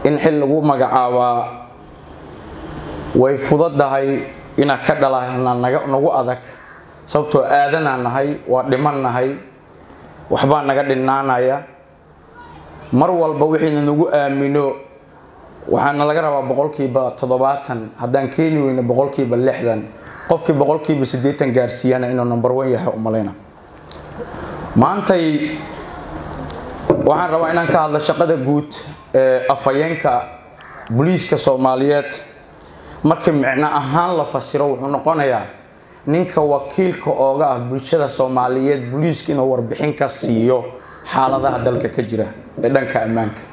in xil lagu magacaabaa way fududahay inaan ka dhalana nagu adag sababtoo aadanaan nahay waa dhiman nahay waxbaa naga dhinaanaya mar walba wixiina nagu aamino waxaana laga rabaa boqolkiiba toddobaatan haddaan keeni weyno boqolkiiba lixdan qofkii boqolkiiba siddeetan gaarsiiyana inuu number one yahay umalayna maantay waxaan rabaa inaan ka hadlo shaqada guud ee afhayeenka booliiska soomaaliyeed markii micno ahaan la fasiro wuxuu noqonayaa ninka wakiilka ooga ah bulshada soomaaliyeed booliiska inuu warbixin ka siiyo xaaladaha dalka ka jira ee dhanka ammaanka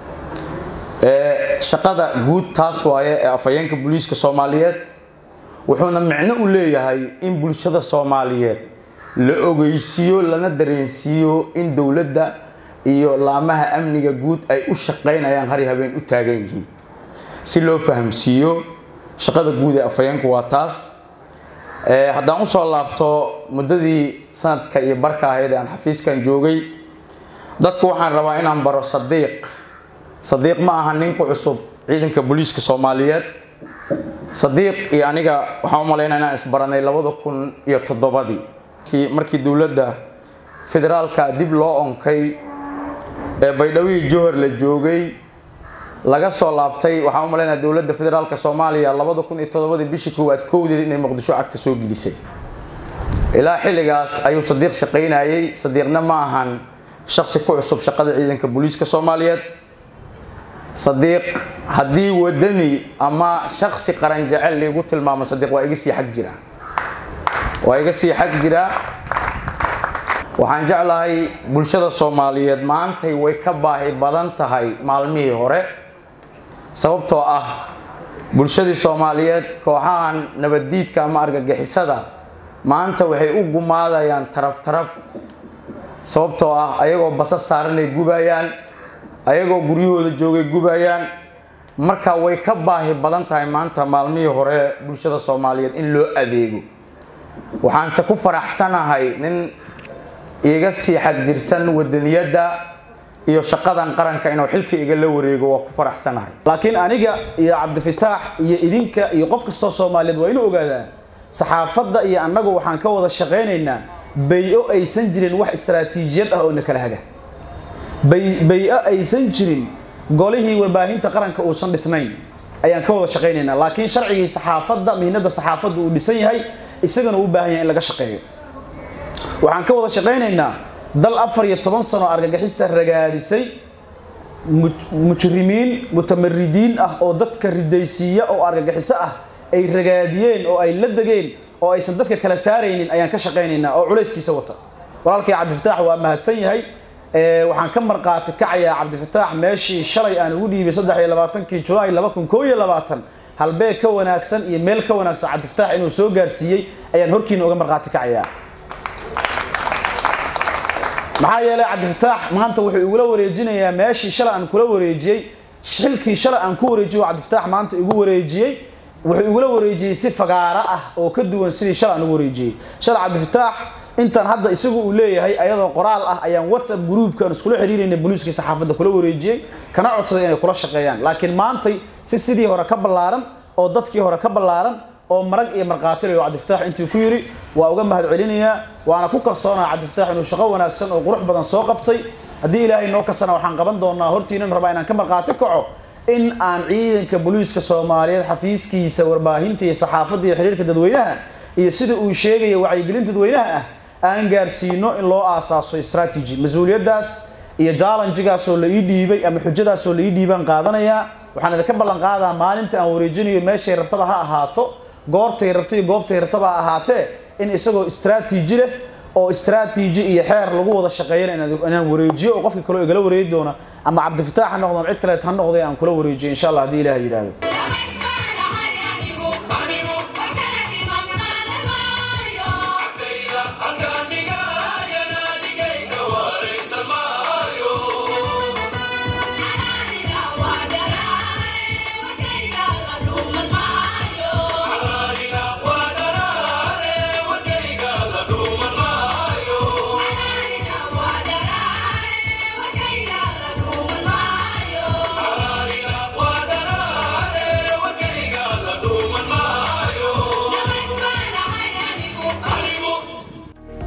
shaqada guud taas waaye ee afhayeenka booliiska soomaaliyeed wuxuuna micno u leeyahay in bulshada soomaaliyeed la ogeysiiyo lana dareensiiyo in dowladda iyo laamaha amniga guud ay u shaqaynayaan hari habeen u taagan yihiin si loo fahamsiiyo shaqada guud ee afhayeenku waa taas haddaan usoo laabto muddadii sanadka iyo barka ahayd ee aan xafiiskan joogay dadku waxaan rabaa inaan baro sadiiq sadiiq ma aha ninku cusub ciidanka booliiska soomaaliyeed sadiiq iyo aniga waxaan u malaynaa inaan isbaranay labada kun iyo toddobadii kii markii dowladda federaalka dib loo onkay ee baydhawihii johor la joogay laga soo laabtay waxaan u malaynaya dowladda federaalka soomaaliya labada kun iyo toddobadii bishii koowaad kowdeed inay muqdisho cagta soo gelisay ilaa xilligaas ayuu sadiiq shaqaynayay sadiiqna ma ahan shaksi ku cusub shaqada ciidanka booliiska soomaaliyeed sadiiq haddii wadani ama shaksi qaran jecel liigu tilmaamo sadiiq waa iga sii xag jira waa iga sii xag jira waxaan jeclahay bulshada soomaaliyeed maantay way ka baahi badan tahay maalmihii hore sababtoo ah bulshadii soomaaliyeed kooxahan nabaddiidka ama argagixisada maanta waxay u gumaadayaan tarab tarab sababtoo ah ayagoo basas saaranay gubayaan ayagoo guryahooda joogay gubayaan marka way ka baahi badan tahay maanta maalmihii hore bulshada soomaaliyeed in loo adeego waxaanse ku faraxsanahay nin iga sii xagjirsan wadaniyadda iyo shaqadan qaranka inuu xilka iga la wareego waa ku faraxsanahay laakiin aniga iyo cabdifataax iyo idinka iyo qof kastoo soomaaliyeed waa inuu ogaadaa saxaafadda iyo annagu waxaan ka wada shaqaynaynaa bay-o aysan jirin wax istaraatiijiyad ah oo na kala haga bay-o aysan jirin golihii warbaahinta qaranka uusan dhisnayn ayaan ka wada shaqaynaynaa laakiin sharcigii saxaafadda mihnada saxaafadda uu dhisan yahay isagana u baahan yahay in laga shaqeeyo waxaan ka wada shaqaynaynaa dal afar iyo toban sano argagixisa ragaadisay mujrimiin mutamaridiin ah oo dadka ridaysiiya oo argagixiso ah ay ragaadiyeen oo ay la degeen oo aysan dadka kala saaraynin ayaan ka shaqaynaynaa oo culayskiisa wata walaalkay cabdifataax waa mahadsan yahay waxaan ka marqaati kacayaa cabdifataax meeshii shalay aan ugu dhiibay saddex iyo labaatankii julaay laba kun koo iyo labaatan halbeeg ka wanaagsan iyo meel ka wanaagsan cabdifataax inuu soo gaarsiiyey ayaan horkiina uga marqaati kacayaa maxaa yeelay cabdifataax maanta wuxuu igula wareejinayaa meeshii shalay aan kula wareejiyey xilkii shalay aan ku wareejiyo cabdifataax maanta igu wareejiyey wuxuu igula wareejiyey si fagaaro ah oo ka duwan sidii shalay aan ugu wareejiyey shalay cabdifataax intaan hadda isagu uu leeyahay ayadoo qoraal ah ayaan whatsapp groupka aan iskula xiriirayna booliiskii saxaafadda kula wareejiyey kana codsaday inay kula shaqeeyaan laakiin maantay si sidii hore ka ballaaran oo dadkii hore ka ballaaran oo marag iyo markhaatilayo cabdifataax intuu ku yidhi waa uga mahad celinayaa waana ku kalsoonaha cabdifataax inuu shaqo wanaagsan oo qurux badan soo qabtay haddii ilaahay noo kasana waxaan qaban doonaa hortiinan rabaa inaan ka markhaati kaco in aan ciidanka booliiska soomaaliyeed xafiiskiisa warbaahinta iyo saxaafadda iyo xiriirka dadweynaha iyo sida uu sheegaya wacyigelin dadweynaha ah aan gaarsiino in loo aasaaso strategy mas-uuliyaddaas iyo jallenjigaasoo la ii dhiibay ama xujadaasoo la ii dhiibaan qaadanayaa waxaan idinka ballan qaadaa maalinta aan wareejinayo meeshay rabtaba ha ahaato goortay rabta iyo goobtay rabtaba ha ahaatee in isagoo istraatiiji leh oo istraatiiji iyo xeer lagu wada shaqeeyana inaan wareejiyo oo qofka kaleo igala wareegi doona ama cabdifataax ha noqdo ama cid kaleet ha noqday aan kula wareejiyo insha allah haddii ilaah yidhaahdo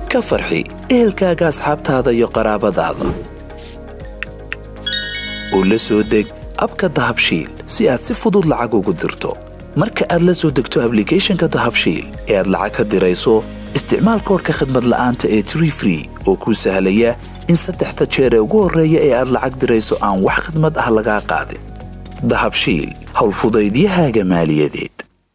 ka farxi ehelkaaga asxaabtaada iyo qaraabadaada u la soo deg abka dahabshiil si aad si fudud lacag ugu dirto marka aad la soo degto ablicathonka dahabshiil ee aad lacag ka dirayso isticmaal koorka khadmad la'aanta ee tree free oo kuu sahlaya in saddexda jeer ee ugu horreeya ee aad lacag dirayso aan wax khidmad ah lagaa qaadin dahabshiil howlfudaydiyahaaga maaliyadeed